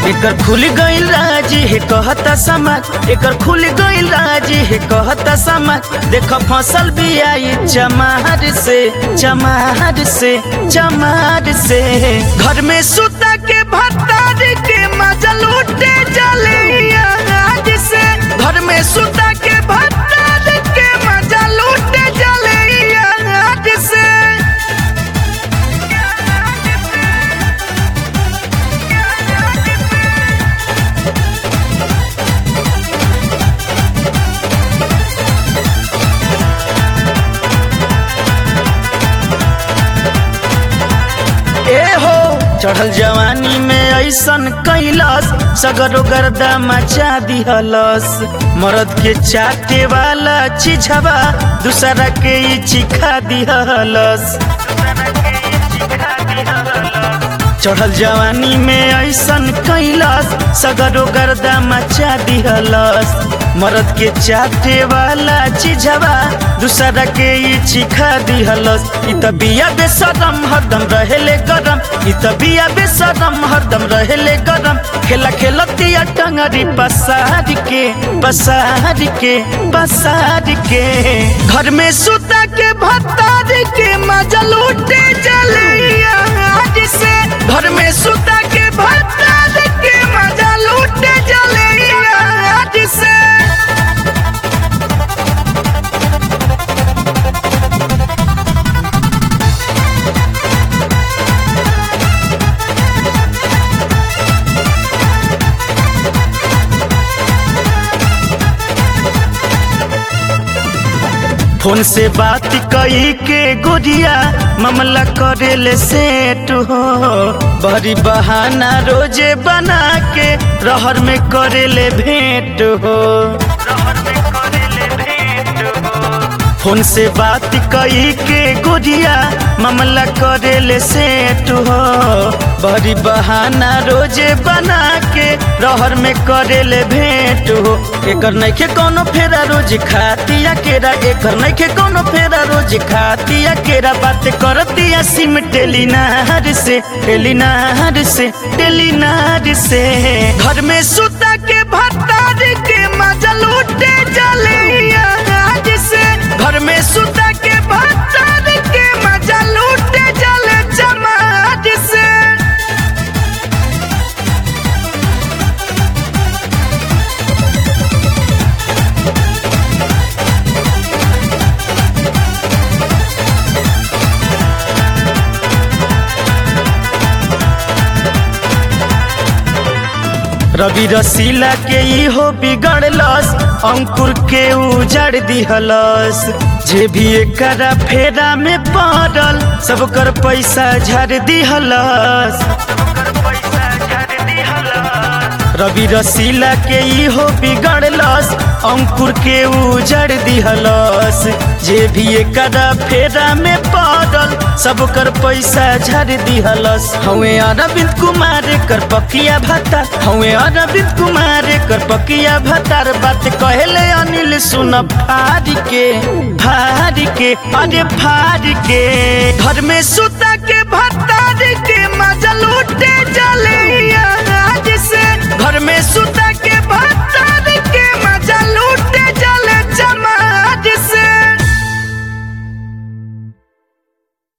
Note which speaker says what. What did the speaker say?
Speaker 1: एकर खुल गइल राजी है कहता समाज एकर खुल गइल राजी है कहता समाज देख फसल भी आई चमार से चमार से चमार से घर में सुता के भत्तार के मजा लूटे जले आज से घर में सुता के भत्तार के मजा लूटे जले आज से ए हो चढ़ल जवानी में ऐसन कैलस सगरो गर्दा मचा दिहलस मरद के चाटे वाला चिझवा दूसरा के ई चिखा दिहलस चढ़ल जवानी में ऐसन कैलस सगरो गर्दा मचा दिहलस मरद के चाटे वाला चिझवा दूसरा के ई चिखा दिहलस इ त बिया बेसरम हरदम रहेले गरम इ त बिया बेसरम हरदम रहेले गरम खेला खेलतिया टंगरी पसार के पसार के पसार के घर में सुता के भत्तार के मजा लूटे जलिया आज से घर में सुता के भत्तार के मजा लूटे जलिया आज से फोन से बात कई के गोरिया मामला करेले सेट हो बड़ी बहाना रोजे बना के रहर में करेले भेंट हो फोन से बात कई के गोरिया मामला करेले सेट हो बड़ी बहाना रोजे बना के रहर में करेले भेंट हो एकर नइखे कोनो फेरा रोज खातिया केरा एकर नइखे कोनो फेरा रोज खातिया केरा बात करतिया सिम टेलीनार से टेलीनार से टेलीनार से घर में सुता के भत्तार के मजा लूटे जलिया आज से घर में सुता के भत्तार के मजा लूटे जले जमाज से रवि रसीला के इहो बिगड़लस अंकुर के उजड़ दिहलस जे भी एकरा फेरा में पड़ल सब कर पैसा झड़ दिहलस रवि रसीला के इहो बिगड़लस अंकुर के उजड़ दिहलस जे भी एकरा फेरा में पड़ल सब कर पैसा झड़ दिहलस हवे अरविंद कुमार कर पकिया भत्ता हवे अरविंद कुमार कर पकिया भत्तार बात कहले अनिल सुन फाड़ के फाड़ के अरे फाड़ के घर में सुता